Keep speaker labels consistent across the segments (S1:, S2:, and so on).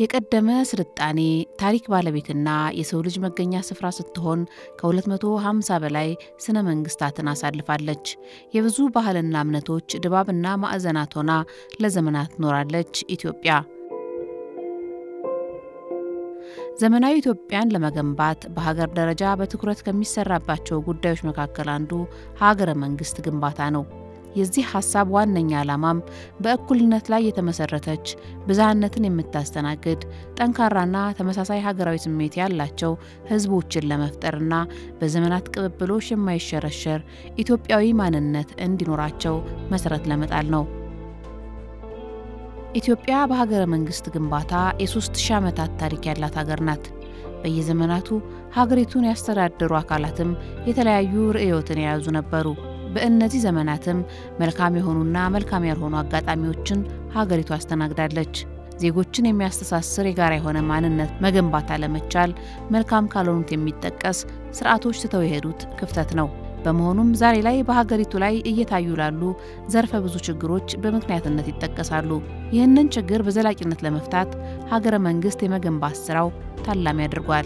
S1: የቀደመ ስልጣኔ ታሪክ ባለቤትና የሰው ልጅ መገኛ ስፍራ ስትሆን ከ250 በላይ ስነ መንግስታትን አሳልፋለች። የብዙ ባህልና እምነቶች ድባብና ማዕዘናት ሆና ለዘመናት ኖራለች ኢትዮጵያ። ዘመናዊ ኢትዮጵያን ለመገንባት በሀገር ደረጃ በትኩረት ከሚሰራባቸው ጉዳዮች መካከል አንዱ ሀገረ መንግስት ግንባታ ነው። የዚህ ሀሳብ ዋነኛ ዓላማም በእኩልነት ላይ የተመሰረተች ብዝሃነትን የምታስተናግድ ጠንካራና ተመሳሳይ ሀገራዊ ስሜት ያላቸው ህዝቦችን ለመፍጠርና በዘመናት ቅብብሎሽ የማይሸረሸር ኢትዮጵያዊ ማንነት እንዲኖራቸው መሰረት ለመጣል ነው። ኢትዮጵያ በሀገረ መንግስት ግንባታ የሶስት ሺህ ዓመታት ታሪክ ያላት ሀገር ናት። በየዘመናቱ ሀገሪቱን ያስተዳደሩ አካላትም የተለያዩ ርዕዮትን የያዙ ነበሩ። በእነዚህ ዘመናትም መልካም የሆኑና መልካም ያልሆኑ አጋጣሚዎችን ሀገሪቱ አስተናግዳለች። ዜጎችን የሚያስተሳስር የጋራ የሆነ ማንነት መገንባት አለመቻል መልካም ካልሆኑት የሚጠቀስ ስርዓቶች ትተው የሄዱት ክፍተት ነው። በመሆኑም ዛሬ ላይ በሀገሪቱ ላይ እየታዩ ላሉ ዘርፈ ብዙ ችግሮች በምክንያትነት ይጠቀሳሉ። ይህንን ችግር በዘላቂነት ለመፍታት ሀገረ መንግስት የመገንባት ስራው ታላሚ አድርጓል።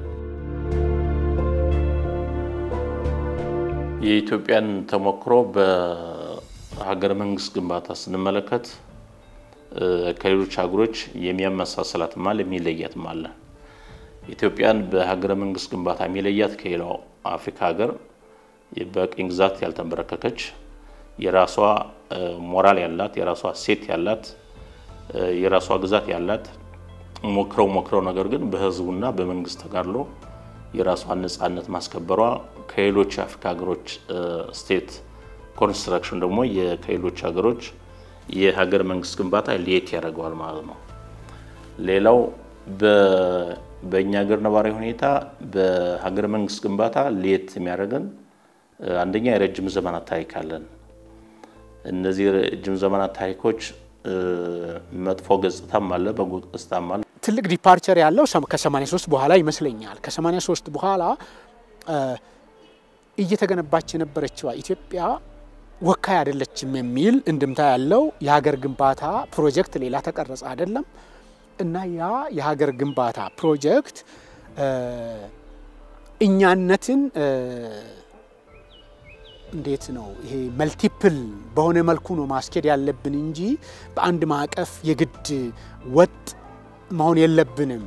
S2: የኢትዮጵያን ተሞክሮ በሀገረ መንግስት ግንባታ ስንመለከት ከሌሎች ሀገሮች የሚያመሳስላትም አለ የሚለያትም አለ። ኢትዮጵያን በሀገረ መንግስት ግንባታ የሚለያት ከሌላው አፍሪካ ሀገር በቅኝ ግዛት ያልተንበረከከች የራሷ ሞራል ያላት የራሷ ሴት ያላት የራሷ ግዛት ያላት ሞክረው ሞክረው ነገር ግን በህዝቡና በመንግስት ተጋድሎ የራሷን ነጻነት ማስከበሯ ከሌሎች የአፍሪካ ሀገሮች ስቴት ኮንስትራክሽን ደግሞ ከሌሎች ሀገሮች የሀገር መንግስት ግንባታ ሌት ያደርገዋል ማለት ነው። ሌላው በእኛ ሀገር ነባራዊ ሁኔታ በሀገር መንግስት ግንባታ ሌት የሚያደርገን አንደኛ የረጅም ዘመናት ታሪክ አለን። እነዚህ የረጅም ዘመናት ታሪኮች መጥፎ ገጽታም አለ፣ በጎ ገጽታም አለ።
S3: ትልቅ ዲፓርቸር ያለው ከ83 በኋላ ይመስለኛል። ከ83 በኋላ እየተገነባች የነበረችዋ ኢትዮጵያ ወካይ አይደለችም የሚል እንድምታ ያለው የሀገር ግንባታ ፕሮጀክት ሌላ ተቀረጸ አይደለም እና ያ የሀገር ግንባታ ፕሮጀክት እኛነትን እንዴት ነው ይሄ መልቲፕል በሆነ መልኩ ነው ማስኬድ ያለብን እንጂ በአንድ ማዕቀፍ የግድ ወጥ መሆን የለብንም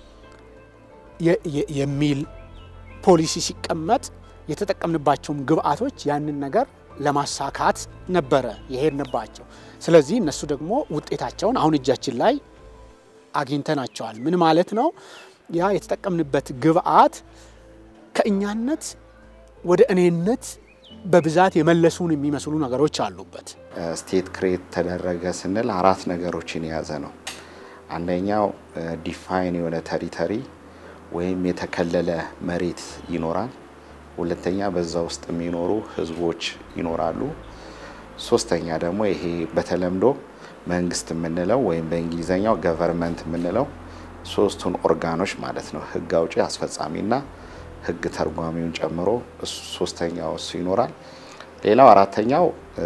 S3: የሚል ፖሊሲ ሲቀመጥ የተጠቀምንባቸውም ግብአቶች ያንን ነገር ለማሳካት ነበረ የሄድንባቸው። ስለዚህ እነሱ ደግሞ ውጤታቸውን አሁን እጃችን ላይ አግኝተናቸዋል። ምን ማለት ነው? ያ የተጠቀምንበት ግብአት ከእኛነት ወደ እኔነት በብዛት የመለሱን የሚመስሉ ነገሮች አሉበት።
S4: ስቴት ክሬት ተደረገ ስንል አራት ነገሮችን የያዘ ነው። አንደኛው ዲፋይን የሆነ ተሪተሪ ወይም የተከለለ መሬት ይኖራል። ሁለተኛ በዛ ውስጥ የሚኖሩ ህዝቦች ይኖራሉ። ሶስተኛ ደግሞ ይሄ በተለምዶ መንግስት የምንለው ወይም በእንግሊዝኛው ገቨርንመንት የምንለው ሶስቱን ኦርጋኖች ማለት ነው። ህግ አውጪ፣ አስፈጻሚና ህግ ተርጓሚውን ጨምሮ ሶስተኛው እሱ ይኖራል። ሌላው አራተኛው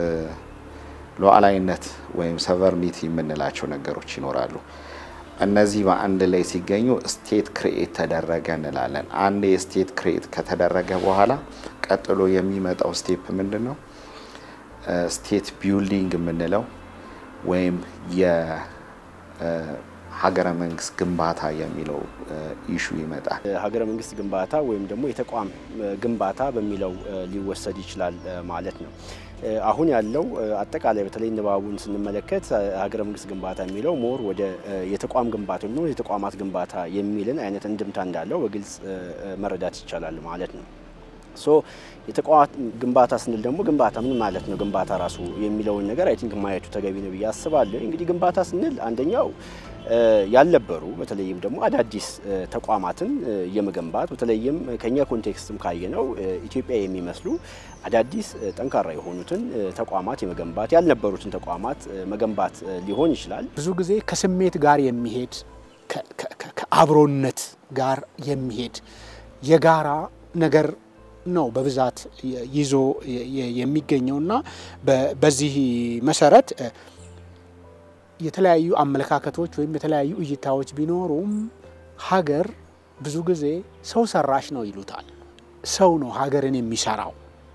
S4: ሉዓላዊነት ወይም ሰቨርኒቲ የምንላቸው ነገሮች ይኖራሉ። እነዚህ በአንድ ላይ ሲገኙ ስቴት ክሬኤት ተደረገ እንላለን። አንድ የስቴት ክሬኤት ከተደረገ በኋላ ቀጥሎ የሚመጣው ስቴፕ ምንድን ነው? ስቴት ቢልዲንግ የምንለው ወይም የሀገረ መንግስት ግንባታ የሚለው ኢሹ ይመጣል።
S5: ሀገረ መንግስት ግንባታ ወይም ደግሞ የተቋም ግንባታ በሚለው ሊወሰድ ይችላል ማለት ነው። አሁን ያለው አጠቃላይ በተለይ ንባቡን ስንመለከት ሀገረ መንግስት ግንባታ የሚለው ሞር ወደ የተቋም ግንባታ ወይም የተቋማት ግንባታ የሚልን አይነት እንድምታ እንዳለው በግልጽ መረዳት ይቻላል ማለት ነው። ሶ የተቋማት ግንባታ ስንል ደግሞ ግንባታ ምን ማለት ነው? ግንባታ ራሱ የሚለውን ነገር አይ ቲንክ ማየቱ ተገቢ ነው ብዬ አስባለሁ። እንግዲህ ግንባታ ስንል አንደኛው ያልነበሩ በተለይም ደግሞ አዳዲስ ተቋማትን የመገንባት በተለይም ከኛ ኮንቴክስትም ካየነው ኢትዮጵያ የሚመስሉ አዳዲስ ጠንካራ የሆኑትን ተቋማት የመገንባት ያልነበሩትን ተቋማት መገንባት ሊሆን ይችላል።
S3: ብዙ ጊዜ ከስሜት ጋር የሚሄድ ከአብሮነት ጋር የሚሄድ የጋራ ነገር ነው በብዛት ይዞ የሚገኘውና በዚህ መሰረት የተለያዩ አመለካከቶች ወይም የተለያዩ እይታዎች ቢኖሩም ሀገር ብዙ ጊዜ ሰው ሰራሽ ነው ይሉታል። ሰው ነው ሀገርን የሚሰራው።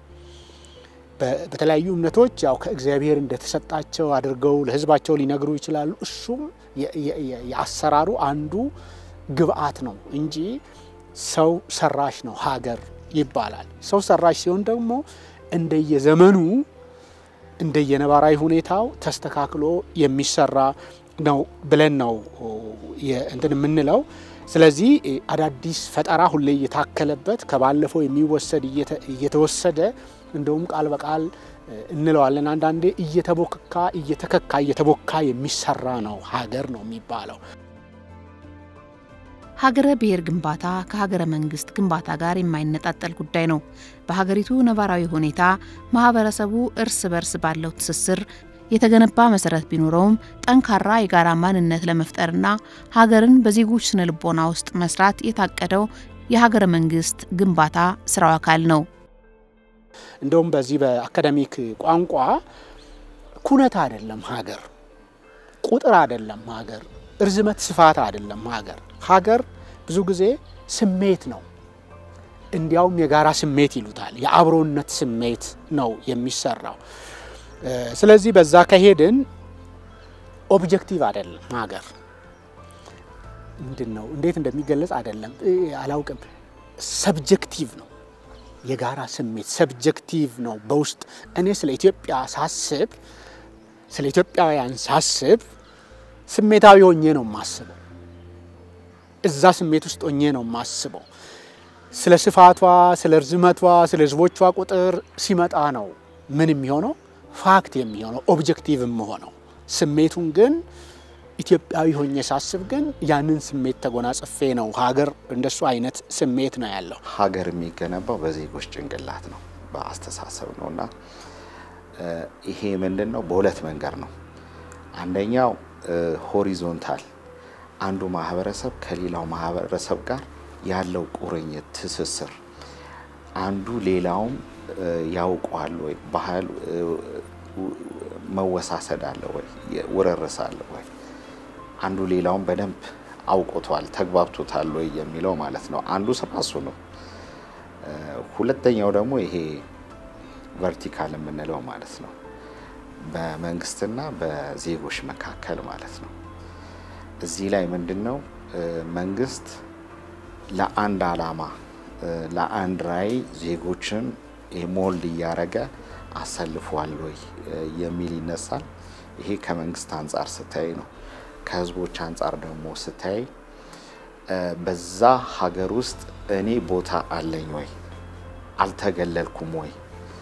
S3: በተለያዩ እምነቶች ያው ከእግዚአብሔር እንደተሰጣቸው አድርገው ለሕዝባቸው ሊነግሩ ይችላሉ። እሱም የአሰራሩ አንዱ ግብአት ነው እንጂ ሰው ሰራሽ ነው ሀገር ይባላል። ሰው ሰራሽ ሲሆን ደግሞ እንደየዘመኑ እንደየነባራዊ ሁኔታው ተስተካክሎ የሚሰራ ነው ብለን ነው እንትን የምንለው። ስለዚህ አዳዲስ ፈጠራ ሁሌ እየታከለበት ከባለፈው የሚወሰድ እየተወሰደ እንደውም ቃል በቃል እንለዋለን አንዳንዴ እየተቦካ እየተከካ እየተቦካ የሚሰራ ነው ሀገር ነው የሚባለው።
S1: ሀገረ ብሔር ግንባታ ከሀገረ መንግስት ግንባታ ጋር የማይነጣጠል ጉዳይ ነው። በሀገሪቱ ነባራዊ ሁኔታ ማህበረሰቡ እርስ በርስ ባለው ትስስር የተገነባ መሰረት ቢኖረውም ጠንካራ የጋራ ማንነት ለመፍጠርና ሀገርን በዜጎች ስነ ልቦና ውስጥ መስራት የታቀደው የሀገረ መንግስት ግንባታ ስራው አካል ነው።
S3: እንደውም በዚህ በአካዳሚክ ቋንቋ ኩነት አይደለም ሀገር፣ ቁጥር አይደለም ሀገር፣ እርዝመት ስፋት አይደለም ሀገር። ሀገር ብዙ ጊዜ ስሜት ነው። እንዲያውም የጋራ ስሜት ይሉታል። የአብሮነት ስሜት ነው የሚሰራው። ስለዚህ በዛ ከሄድን ኦብጀክቲቭ አይደለም ሀገር ምንድን ነው እንዴት እንደሚገለጽ አይደለም አላውቅም። ሰብጀክቲቭ ነው የጋራ ስሜት ሰብጀክቲቭ ነው። በውስጥ እኔ ስለ ኢትዮጵያ ሳስብ ስለ ኢትዮጵያውያን ሳስብ ስሜታዊ ሆኜ ነው የማስበው። እዛ ስሜት ውስጥ ሆኜ ነው የማስበው። ስለ ስፋቷ፣ ስለ ርዝመቷ፣ ስለ ህዝቦቿ ቁጥር ሲመጣ ነው ምን የሚሆነው ፋክት የሚሆነው ኦብጀክቲቭ የምሆነው። ስሜቱን ግን ኢትዮጵያዊ ሆኜ ሳስብ ግን ያንን ስሜት ተጎናጽፌ ነው። ሀገር እንደሱ አይነት ስሜት ነው ያለው።
S4: ሀገር የሚገነባው በዜጎች ጭንቅላት ነው፣ በአስተሳሰብ ነው እና ይሄ ምንድን ነው? በሁለት መንገድ ነው። አንደኛው ሆሪዞንታል፣ አንዱ ማህበረሰብ ከሌላው ማህበረሰብ ጋር ያለው ቁርኝት፣ ትስስር አንዱ ሌላውም ያውቀዋል ወይ፣ ባህል መወሳሰድ አለ ወይ፣ ውርርስ አለ ወይ፣ አንዱ ሌላውን በደንብ አውቆቷል ተግባብቶታል ወይ የሚለው ማለት ነው። አንዱ ስራ እሱ ነው። ሁለተኛው ደግሞ ይሄ ቨርቲካል የምንለው ማለት ነው፣ በመንግስትና በዜጎች መካከል ማለት ነው። እዚህ ላይ ምንድን ነው መንግስት ለአንድ አላማ ለአንድ ራዕይ ዜጎችን ሞልድ እያደረገ አሰልፏል ወይ የሚል ይነሳል። ይሄ ከመንግስት አንጻር ስታይ ነው። ከህዝቦች አንጻር ደግሞ ስታይ በዛ ሀገር ውስጥ እኔ ቦታ አለኝ ወይ አልተገለልኩም ወይ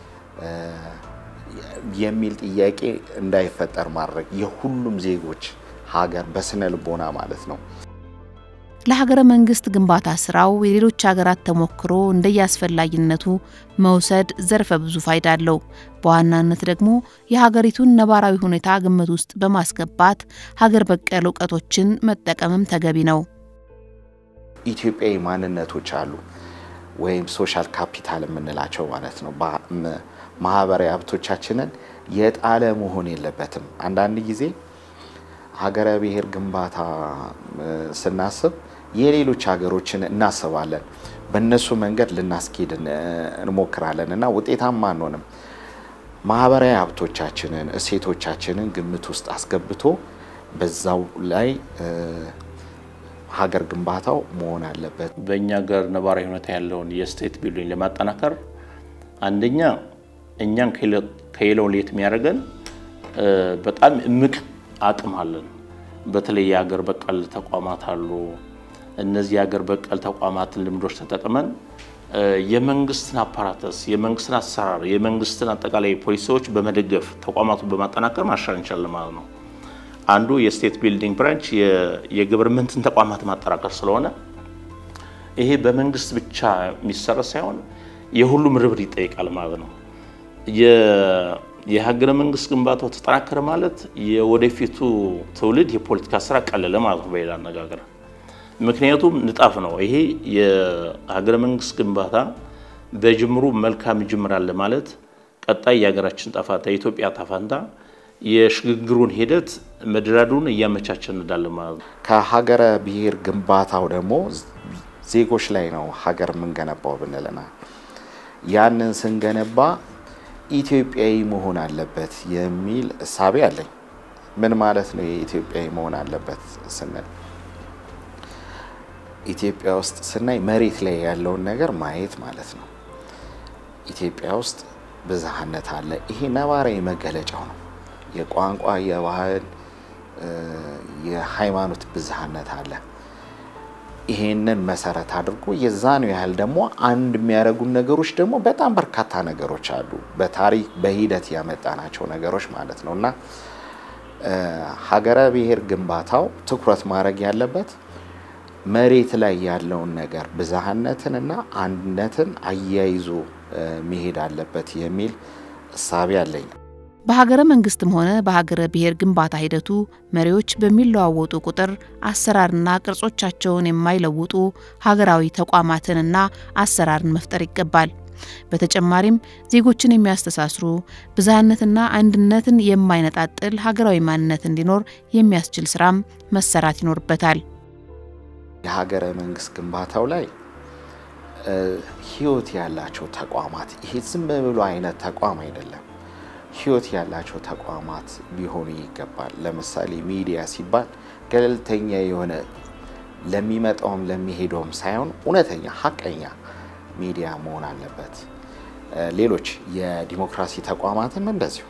S4: የሚል ጥያቄ እንዳይፈጠር ማድረግ የሁሉም ዜጎች ሀገር በስነ ልቦና ማለት ነው።
S1: ለሀገረ መንግስት ግንባታ ስራው የሌሎች ሀገራት ተሞክሮ እንደየአስፈላጊነቱ መውሰድ ዘርፈ ብዙ ፋይዳ አለው። በዋናነት ደግሞ የሀገሪቱን ነባራዊ ሁኔታ ግምት ውስጥ በማስገባት ሀገር በቀል እውቀቶችን መጠቀምም ተገቢ ነው።
S4: ኢትዮጵያዊ ማንነቶች አሉ ወይም ሶሻል ካፒታል የምንላቸው ማለት ነው። ማህበራዊ ሀብቶቻችንን የጣለ መሆን የለበትም። አንዳንድ ጊዜ ሀገረ ብሔር ግንባታ ስናስብ የሌሎች ሀገሮችን እናስባለን። በእነሱ መንገድ ልናስኬድ እንሞክራለን እና ውጤታማ አንሆንም። ማህበራዊ ሀብቶቻችንን፣ እሴቶቻችንን ግምት ውስጥ አስገብቶ በዛው ላይ ሀገር ግንባታው መሆን አለበት።
S2: በእኛ ሀገር ነባራዊ ሁኔታ ያለውን የስቴት ቢልዲንግ ለማጠናከር አንደኛ እኛን ከሌላው ለየት የሚያደርገን በጣም እምቅ አቅም አለን። በተለይ የሀገር በቀል ተቋማት አሉ። እነዚህ የሀገር በቀል ተቋማትን ልምዶች ተጠቅመን የመንግስትን አፓራተስ፣ የመንግስትን አሰራር፣ የመንግስትን አጠቃላይ ፖሊሲዎች በመደገፍ ተቋማቱን በማጠናከር ማሻል እንችላለን ማለት ነው። አንዱ የስቴት ቢልዲንግ ብራንች የገቨርንመንትን ተቋማት ማጠናከር ስለሆነ ይሄ በመንግስት ብቻ የሚሰራ ሳይሆን የሁሉም ርብር ይጠይቃል ማለት ነው። የሀገረ መንግስት ግንባታው ተጠናከረ ማለት የወደፊቱ ትውልድ የፖለቲካ ስራ ቀለለ ማለት ነው በሌላ አነጋገር። ምክንያቱም ንጣፍ ነው ይሄ የሀገረ መንግስት ግንባታ በጅምሩ መልካም ጅምር አለ ማለት ቀጣይ የሀገራችን ጣፋንታ የኢትዮጵያ ጣፋንታ የሽግግሩን ሂደት መደራዱን እያመቻቸን እንዳለን ማለት ነው።
S4: ከሀገረ ብሔር ግንባታው ደግሞ ዜጎች ላይ ነው ሀገር የምንገነባው ብንልና ያንን ስንገነባ ኢትዮጵያዊ መሆን አለበት የሚል እሳቤ አለኝ። ምን ማለት ነው የኢትዮጵያዊ መሆን አለበት ስንል ኢትዮጵያ ውስጥ ስናይ መሬት ላይ ያለውን ነገር ማየት ማለት ነው። ኢትዮጵያ ውስጥ ብዝሃነት አለ። ይሄ ነባራዊ መገለጫው ነው። የቋንቋ፣ የባህል፣ የሃይማኖት ብዝሃነት አለ። ይሄንን መሰረት አድርጎ የዛኑ ያህል ደግሞ አንድ የሚያደርጉን ነገሮች ደግሞ በጣም በርካታ ነገሮች አሉ። በታሪክ በሂደት ያመጣናቸው ነገሮች ማለት ነው እና ሀገረ ብሔር ግንባታው ትኩረት ማድረግ ያለበት መሬት ላይ ያለውን ነገር ብዝሃነትንና አንድነትን አያይዞ መሄድ አለበት የሚል እሳቤ አለኝ።
S1: በሀገረ መንግስትም ሆነ በሀገረ ብሔር ግንባታ ሂደቱ መሪዎች በሚለዋወጡ ቁጥር አሰራርና ቅርጾቻቸውን የማይለውጡ ሀገራዊ ተቋማትንና አሰራርን መፍጠር ይገባል። በተጨማሪም ዜጎችን የሚያስተሳስሩ ብዝሃነትና አንድነትን የማይነጣጥል ሀገራዊ ማንነት እንዲኖር የሚያስችል ስራም መሰራት ይኖርበታል።
S4: የሀገረ መንግስት ግንባታው ላይ ህይወት ያላቸው ተቋማት ይሄ ዝም ብሎ አይነት ተቋም አይደለም። ህይወት ያላቸው ተቋማት ሊሆኑ ይገባል። ለምሳሌ ሚዲያ ሲባል ገለልተኛ የሆነ ለሚመጣውም ለሚሄደውም ሳይሆን እውነተኛ ሀቀኛ ሚዲያ መሆን አለበት። ሌሎች የዲሞክራሲ ተቋማትም እንደዚሁ፣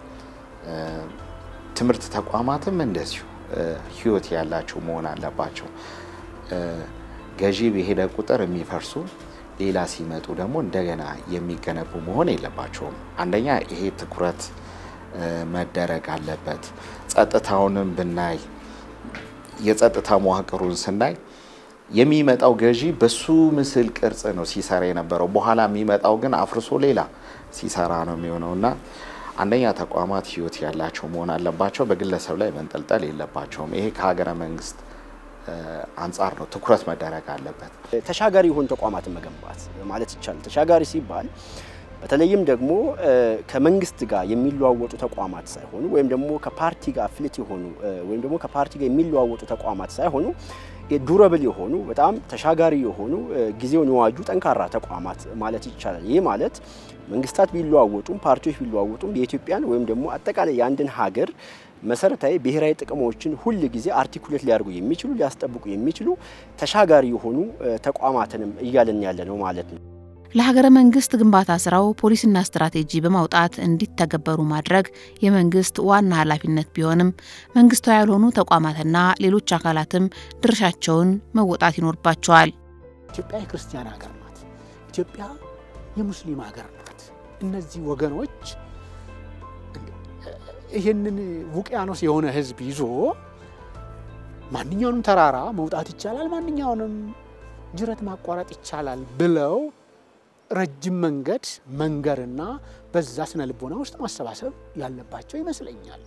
S4: ትምህርት ተቋማትም እንደዚሁ ህይወት ያላቸው መሆን አለባቸው። ገዢ በሄደ ቁጥር የሚፈርሱ ሌላ ሲመጡ ደግሞ እንደገና የሚገነቡ መሆን የለባቸውም። አንደኛ ይሄ ትኩረት መደረግ አለበት። ጸጥታውንም ብናይ የጸጥታ መዋቅሩን ስናይ የሚመጣው ገዢ በሱ ምስል ቅርጽ ነው ሲሰራ የነበረው። በኋላ የሚመጣው ግን አፍርሶ ሌላ ሲሰራ ነው የሚሆነው እና አንደኛ ተቋማት ህይወት ያላቸው መሆን አለባቸው። በግለሰብ ላይ መንጠልጠል የለባቸውም። ይሄ ከሀገረ መንግስት አንጻር ነው ትኩረት መደረግ አለበት።
S5: ተሻጋሪ የሆኑ ተቋማትን መገንባት ማለት ይቻላል። ተሻጋሪ ሲባል በተለይም ደግሞ ከመንግስት ጋር የሚለዋወጡ ተቋማት ሳይሆኑ ወይም ደግሞ ከፓርቲ ጋር አፍሊት የሆኑ ወይም ደግሞ ከፓርቲ ጋር የሚለዋወጡ ተቋማት ሳይሆኑ ዱረብል የሆኑ በጣም ተሻጋሪ የሆኑ ጊዜውን የዋጁ ጠንካራ ተቋማት ማለት ይቻላል። ይህ ማለት መንግስታት ቢለዋወጡም ፓርቲዎች ቢለዋወጡም የኢትዮጵያን ወይም ደግሞ አጠቃላይ የአንድን ሀገር መሰረታዊ ብሔራዊ ጥቅሞችን ሁል ጊዜ አርቲኩሌት ሊያደርጉ የሚችሉ ሊያስጠብቁ የሚችሉ ተሻጋሪ የሆኑ ተቋማትንም እያለን ያለ ነው ማለት ነው።
S1: ለሀገረ መንግስት ግንባታ ስራው ፖሊሲና ስትራቴጂ በማውጣት እንዲተገበሩ ማድረግ የመንግስት ዋና ኃላፊነት ቢሆንም መንግስታዊ ያልሆኑ ተቋማትና ሌሎች አካላትም ድርሻቸውን መወጣት ይኖርባቸዋል።
S3: ኢትዮጵያ የክርስቲያን ሀገር ናት። ኢትዮጵያ የሙስሊም ሀገር ናት። እነዚህ ወገኖች ይህንን ውቅያኖስ የሆነ ህዝብ ይዞ ማንኛውንም ተራራ መውጣት ይቻላል፣ ማንኛውንም ጅረት ማቋረጥ ይቻላል ብለው ረጅም መንገድ መንገርና በዛ ስነ ልቦና ውስጥ ማሰባሰብ ያለባቸው ይመስለኛል።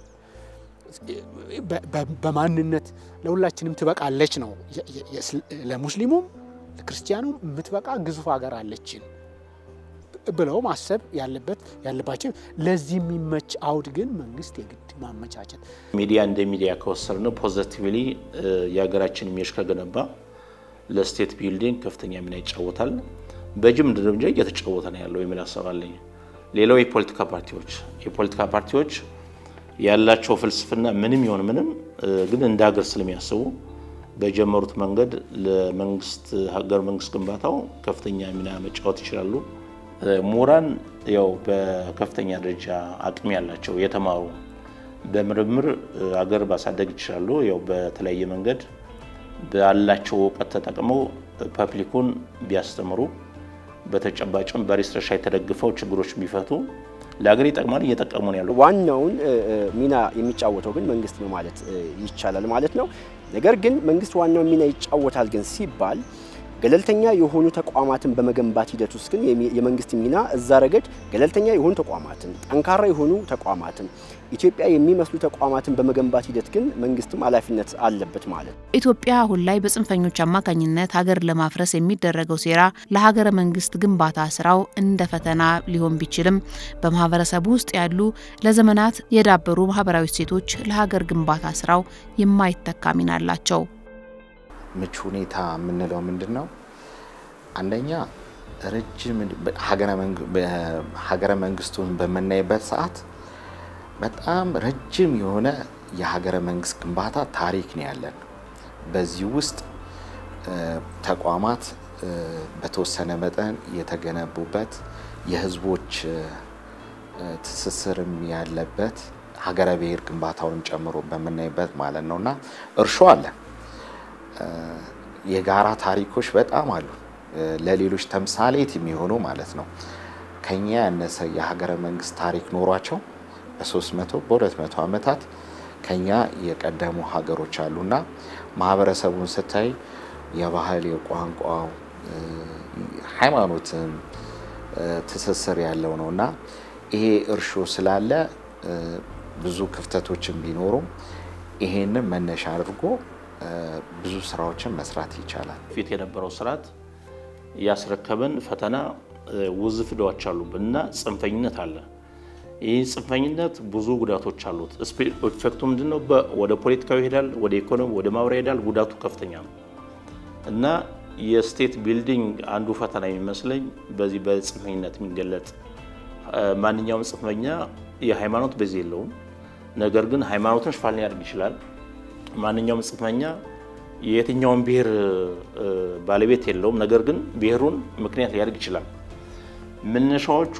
S3: በማንነት ለሁላችንም ትበቃለች ነው። ለሙስሊሙም ለክርስቲያኑም የምትበቃ ግዙፍ ሀገር አለችን ብለው ማሰብ ያለበት ያለባቸው። ለዚህ የሚመች አውድ ግን መንግስት የግድ ማመቻቸት።
S2: ሚዲያ እንደ ሚዲያ ከወሰድነው ፖዘቲቭሊ የሀገራችን ኢሜጅ ከገነባ ለስቴት ቢልዲንግ ከፍተኛ ሚና ይጫወታል። በጅምር ደረጃ እየተጫወተ ነው ያለው የሚል ሀሳብ አለኝ። ሌላው የፖለቲካ ፓርቲዎች የፖለቲካ ፓርቲዎች ያላቸው ፍልስፍና ምንም ይሆን ምንም ግን እንደ ሀገር ስለሚያስቡ በጀመሩት መንገድ ለመንግስት ሀገር መንግስት ግንባታው ከፍተኛ ሚና መጫወት ይችላሉ። ምሁራን ያው በከፍተኛ ደረጃ አቅም ያላቸው የተማሩ በምርምር ሀገር ማሳደግ ይችላሉ። ያው በተለያየ መንገድ ባላቸው እውቀት ተጠቅመው ፐብሊኩን ቢያስተምሩ በተጨባጭም በሪሰርች የተደግፈው ችግሮች ቢፈቱ ለሀገር ይጠቅማል፣ እየጠቀሙ ነው ያሉ።
S5: ዋናውን ሚና የሚጫወተው ግን መንግስት ነው ማለት ይቻላል ማለት ነው። ነገር ግን መንግስት ዋናውን ሚና ይጫወታል ግን ሲባል ገለልተኛ የሆኑ ተቋማትን በመገንባት ሂደት ውስጥ ግን የመንግስት ሚና እዛ ረገድ ገለልተኛ የሆኑ ተቋማትን፣ ጠንካራ የሆኑ ተቋማትን፣ ኢትዮጵያ የሚመስሉ ተቋማትን በመገንባት ሂደት ግን መንግስትም ኃላፊነት አለበት ማለት ነው።
S1: ኢትዮጵያ አሁን ላይ በጽንፈኞች አማካኝነት ሀገር ለማፍረስ የሚደረገው ሴራ ለሀገረ መንግስት ግንባታ ስራው እንደ ፈተና ሊሆን ቢችልም በማህበረሰቡ ውስጥ ያሉ ለዘመናት የዳበሩ ማህበራዊ እሴቶች ለሀገር ግንባታ ስራው የማይተካ ሚና አላቸው።
S4: ምቹ ሁኔታ የምንለው ምንድን ነው? አንደኛ ረጅም ሀገረ መንግስቱን በምናይበት ሰዓት በጣም ረጅም የሆነ የሀገረ መንግስት ግንባታ ታሪክ ነው ያለን። በዚህ ውስጥ ተቋማት በተወሰነ መጠን የተገነቡበት የህዝቦች ትስስርም ያለበት ሀገረ ብሔር ግንባታውንም ጨምሮ በምናይበት ማለት ነው እና እርሾ አለ። የጋራ ታሪኮች በጣም አሉ። ለሌሎች ተምሳሌት የሚሆኑ ማለት ነው። ከኛ ያነሰ የሀገረ መንግስት ታሪክ ኖሯቸው በ300 በ200 ዓመታት ከኛ የቀደሙ ሀገሮች አሉና ማህበረሰቡን ስታይ የባህል የቋንቋው ሃይማኖትም ትስስር ያለው ነው እና ይሄ እርሾ ስላለ ብዙ ክፍተቶችን ቢኖሩም ይሄንን መነሻ አድርጎ ብዙ ስራዎችን መስራት ይቻላል።
S2: ፊት የነበረው ስርዓት ያስረከበን ፈተና ውዝፍ ዕዳዎች አሉብን እና ጽንፈኝነት አለ። ይህ ጽንፈኝነት ብዙ ጉዳቶች አሉት። ኢፌክቱ ምንድን ነው? ወደ ፖለቲካዊ ይሄዳል፣ ወደ ኢኮኖሚ፣ ወደ ማህበራዊ ይሄዳል። ጉዳቱ ከፍተኛ ነው እና የስቴት ቢልዲንግ አንዱ ፈተና የሚመስለኝ በዚህ በጽንፈኝነት የሚገለጥ ማንኛውም ጽንፈኛ የሃይማኖት በዚህ የለውም። ነገር ግን ሃይማኖትን ሽፋን ሊያደርግ ይችላል። ማንኛውም ጽንፈኛ የየትኛውን ብሔር ባለቤት የለውም። ነገር ግን ብሔሩን ምክንያት ሊያደርግ ይችላል። መነሻዎቹ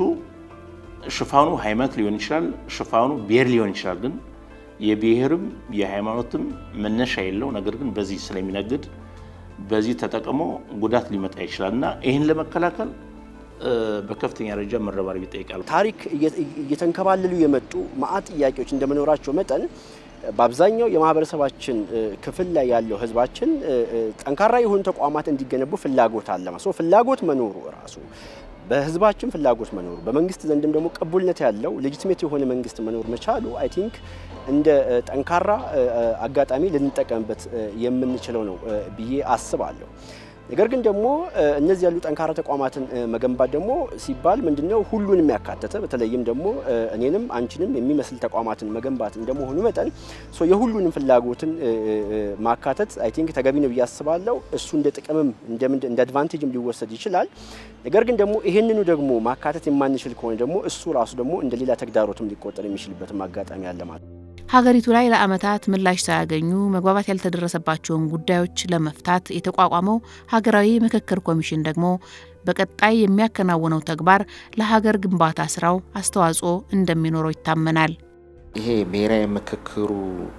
S2: ሽፋኑ ሃይማኖት ሊሆን ይችላል፣ ሽፋኑ ብሔር ሊሆን ይችላል። ግን የብሔርም የሃይማኖትም መነሻ የለው። ነገር ግን በዚህ ስለሚነግድ በዚህ ተጠቅሞ ጉዳት ሊመጣ ይችላል እና ይህን ለመከላከል በከፍተኛ ደረጃ መረባረብ ይጠይቃል።
S5: ታሪክ እየተንከባለሉ የመጡ ማአት ጥያቄዎች እንደመኖራቸው መጠን በአብዛኛው የማህበረሰባችን ክፍል ላይ ያለው ህዝባችን ጠንካራ የሆኑ ተቋማት እንዲገነቡ ፍላጎት አለ። ሶ ፍላጎት መኖሩ ራሱ በህዝባችን ፍላጎት መኖሩ በመንግስት ዘንድም ደግሞ ቅቡልነት ያለው ሌጂቲሜት የሆነ መንግስት መኖር መቻሉ አይ ቲንክ እንደ ጠንካራ አጋጣሚ ልንጠቀምበት የምንችለው ነው ብዬ አስባለሁ። ነገር ግን ደግሞ እነዚህ ያሉ ጠንካራ ተቋማትን መገንባት ደግሞ ሲባል ምንድነው ሁሉንም ያካተተ በተለይም ደግሞ እኔንም አንቺንም የሚመስል ተቋማትን መገንባት እንደመሆኑ መጠን የሁሉንም ፍላጎትን ማካተት አይ ቲንክ ተገቢ ነው ብዬ አስባለሁ። እሱ እንደ ጥቅምም እንደ አድቫንቴጅም ሊወሰድ ይችላል። ነገር ግን ደግሞ ይህንኑ ደግሞ ማካተት የማንችል ከሆነ ደግሞ እሱ ራሱ ደግሞ እንደ ሌላ ተግዳሮትም ሊቆጠር የሚችልበትም አጋጣሚ አለ ማለት ነው።
S1: ሀገሪቱ ላይ ለዓመታት ምላሽ ሳያገኙ መግባባት ያልተደረሰባቸውን ጉዳዮች ለመፍታት የተቋቋመው ሀገራዊ ምክክር ኮሚሽን ደግሞ በቀጣይ የሚያከናውነው ተግባር ለሀገር ግንባታ ስራው አስተዋጽኦ እንደሚኖረው ይታመናል።
S4: ይሄ ብሔራዊ ምክክሩ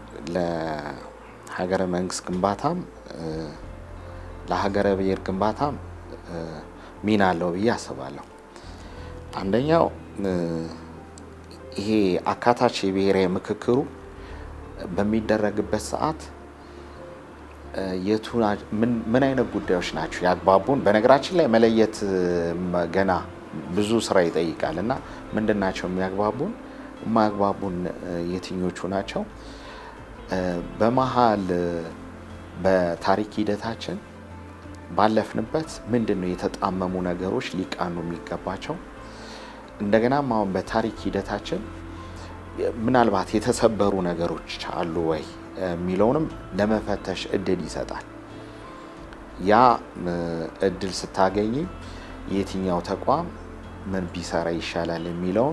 S4: ለሀገረ መንግስት ግንባታም ለሀገረ ብሔር ግንባታም ሚና አለው ብዬ አስባለሁ። አንደኛው ይሄ አካታች የብሔራዊ ምክክሩ በሚደረግበት ሰዓት የቱ ምን አይነት ጉዳዮች ናቸው ያግባቡን? በነገራችን ላይ መለየት ገና ብዙ ስራ ይጠይቃል እና ምንድን ናቸው የሚያግባቡን፣ የማያግባቡን የትኞቹ ናቸው? በመሀል በታሪክ ሂደታችን ባለፍንበት ምንድን ነው የተጣመሙ ነገሮች ሊቃኑ የሚገባቸው እንደገናም አሁን በታሪክ ሂደታችን ምናልባት የተሰበሩ ነገሮች አሉ ወይ የሚለውንም ለመፈተሽ እድል ይሰጣል። ያ እድል ስታገኝ የትኛው ተቋም ምን ቢሰራ ይሻላል የሚለውን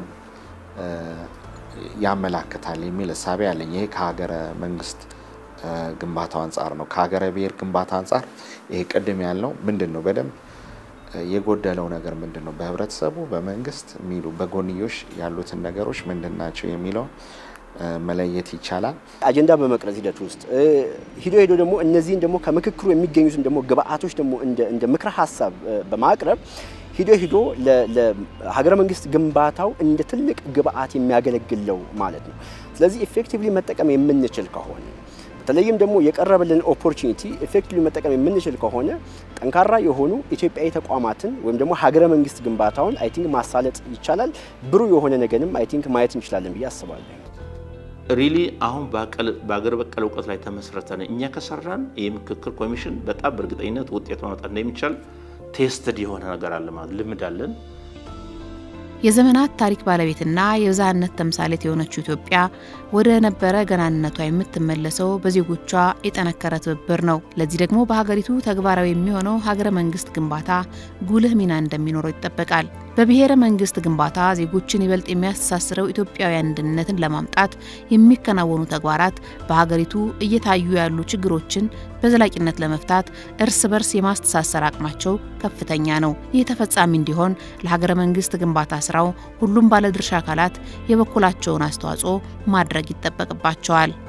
S4: ያመላክታል የሚል እሳቤ አለኝ። ይሄ ከሀገረ መንግስት ግንባታው አንጻር ነው። ከሀገረ ብሔር ግንባታ አንጻር ይሄ ቅድም ያልነው ምንድን ነው በደንብ የጎደለው ነገር ምንድን ነው፣ በህብረተሰቡ በመንግስት የሚሉ በጎንዮሽ ያሉትን ነገሮች ምንድን ናቸው የሚለውን መለየት ይቻላል።
S5: አጀንዳ በመቅረጽ ሂደት ውስጥ ሂዶ ሄዶ ደግሞ እነዚህን ደግሞ ከምክክሩ የሚገኙትን ደግሞ ግብአቶች ደግሞ እንደ ምክረ ሀሳብ በማቅረብ ሂዶ ሂዶ ለሀገረ መንግስት ግንባታው እንደ ትልቅ ግብአት የሚያገለግለው ማለት ነው። ስለዚህ ኢፌክቲቭሊ መጠቀም የምንችል ከሆነ በተለይም ደግሞ የቀረበልን ኦፖርቹኒቲ ኤፌክቲቭሊ መጠቀም የምንችል ከሆነ ጠንካራ የሆኑ ኢትዮጵያዊ ተቋማትን ወይም ደግሞ ሀገረ መንግስት ግንባታውን አይ ቲንክ ማሳለጥ ይቻላል። ብሩህ የሆነ ነገንም አይ ቲንክ ማየት እንችላለን ብዬ አስባለሁ።
S2: ሪሊ አሁን በሀገር በቀል እውቀት ላይ ተመስረተን እኛ ከሰራን ይህ ምክክር ኮሚሽን በጣም በእርግጠኝነት ውጤት ማምጣት እንደሚቻል ቴስትድ የሆነ ነገር አለ ማለት ልምድ አለን።
S1: የዘመናት ታሪክ ባለቤትና የብዝሃነት ተምሳሌት የሆነችው ኢትዮጵያ ወደ ነበረ ገናንነቷ የምትመለሰው በዜጎቿ የጠነከረ ትብብር ነው። ለዚህ ደግሞ በሀገሪቱ ተግባራዊ የሚሆነው ሀገረ መንግስት ግንባታ ጉልህ ሚና እንደሚኖረው ይጠበቃል። በብሔረ መንግስት ግንባታ ዜጎችን ይበልጥ የሚያስተሳስረው ኢትዮጵያዊ አንድነትን ለማምጣት የሚከናወኑ ተግባራት በሀገሪቱ እየታዩ ያሉ ችግሮችን በዘላቂነት ለመፍታት እርስ በርስ የማስተሳሰር አቅማቸው ከፍተኛ ነው። ይህ ተፈጻሚ እንዲሆን ለሀገረ መንግስት ግንባታ ስራው ሁሉም ባለድርሻ አካላት የበኩላቸውን አስተዋጽኦ ማድረግ ይጠበቅባቸዋል።